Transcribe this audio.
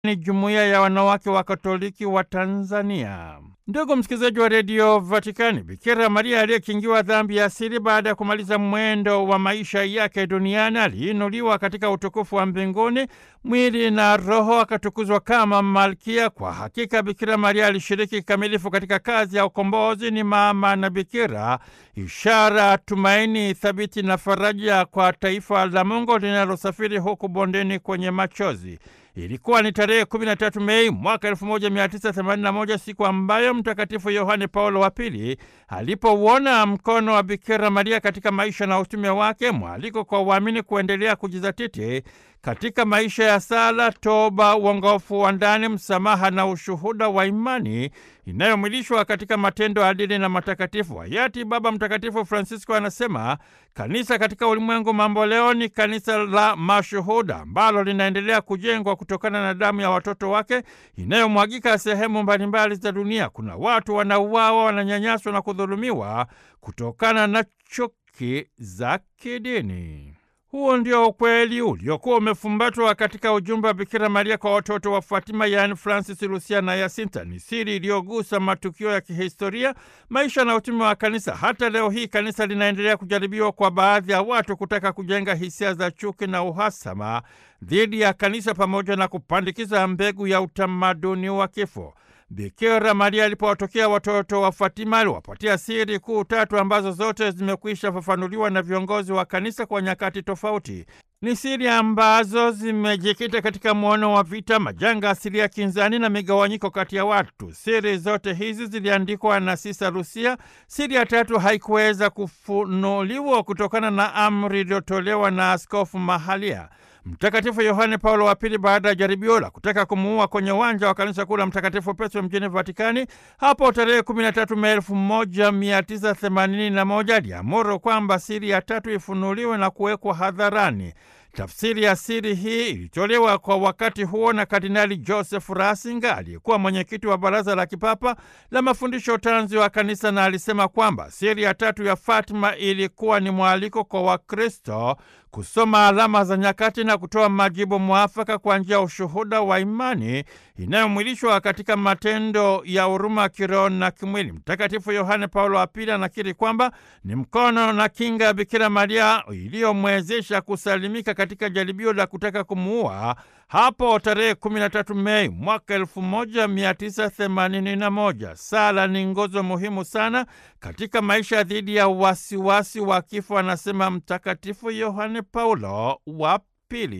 ni jumuiya ya wanawake wa Katoliki wa Tanzania. Ndugu msikilizaji wa redio Vatikani, Bikira Maria aliyekingiwa dhambi ya asili baada ya kumaliza mwendo wa maisha yake duniani aliinuliwa katika utukufu wa mbinguni, mwili na roho akatukuzwa kama malkia. Kwa hakika Bikira Maria alishiriki kikamilifu katika kazi ya ukombozi. Ni mama na bikira, ishara, tumaini thabiti na faraja kwa taifa la Mungu linalosafiri huku bondeni kwenye machozi. Ilikuwa ni tarehe 13 Mei mwaka 1981, siku ambayo Mtakatifu Yohane Paulo wa Pili alipouona mkono wa Bikira Maria katika maisha na utume wake, mwaliko kwa waamini kuendelea kujizatiti katika maisha ya sala, toba, uongofu wa ndani, msamaha na ushuhuda wa imani inayomwilishwa katika matendo adili na matakatifu. Hayati Baba Mtakatifu Francisco anasema kanisa katika ulimwengu mambo leo ni kanisa la mashuhuda ambalo linaendelea kujengwa kutokana na damu ya watoto wake inayomwagika sehemu mbalimbali za dunia. Kuna watu wanauawa, wananyanyaswa na kudhulumiwa kutokana na chuki za kidini. Huo ndio ukweli uliokuwa umefumbatwa katika ujumbe wa Bikira Maria kwa watoto wa Fatima, yaani Francis, Lucia na Yasinta. Ni siri iliyogusa matukio ya kihistoria, maisha na utume wa kanisa. Hata leo hii kanisa linaendelea kujaribiwa kwa baadhi ya watu kutaka kujenga hisia za chuki na uhasama dhidi ya kanisa pamoja na kupandikiza mbegu ya utamaduni wa kifo. Bikira Maria alipowatokea watoto wa Fatima aliwapatia siri kuu tatu ambazo zote zimekwisha fafanuliwa na viongozi wa kanisa kwa nyakati tofauti. Ni siri ambazo zimejikita katika mwono wa vita, majanga asilia, kinzani na migawanyiko kati ya watu. Siri zote hizi ziliandikwa na Sisa Lusia. Siri ya tatu haikuweza kufunuliwa kutokana na amri iliyotolewa na askofu mahalia. Mtakatifu Yohane Paulo wa Pili, baada ya jaribio la kutaka kumuua kwenye uwanja wa kanisa kuu la Mtakatifu Petro mjini Vatikani hapo tarehe 13 Mei 1981 aliamuru kwamba siri ya tatu ifunuliwe na kuwekwa hadharani. Tafsiri ya siri hii ilitolewa kwa wakati huo na Kardinali Joseph Ratzinger aliyekuwa mwenyekiti wa Baraza la Kipapa la Mafundisho Tanzi wa Kanisa, na alisema kwamba siri ya tatu ya Fatima ilikuwa ni mwaliko kwa Wakristo kusoma alama za nyakati na kutoa majibu mwafaka kwa njia ya ushuhuda wa imani inayomwilishwa katika matendo ya huruma kiroho na kimwili. Mtakatifu Yohane Paulo wa Pili anakiri kwamba ni mkono na kinga ya Bikira Maria iliyomwezesha kusalimika katika jaribio la kutaka kumuua hapo tarehe 13 Mei mwaka 1981. Sala ni nguzo muhimu sana katika maisha dhidi ya wasiwasi wa kifo, anasema Mtakatifu Yohane Paulo wa Pili.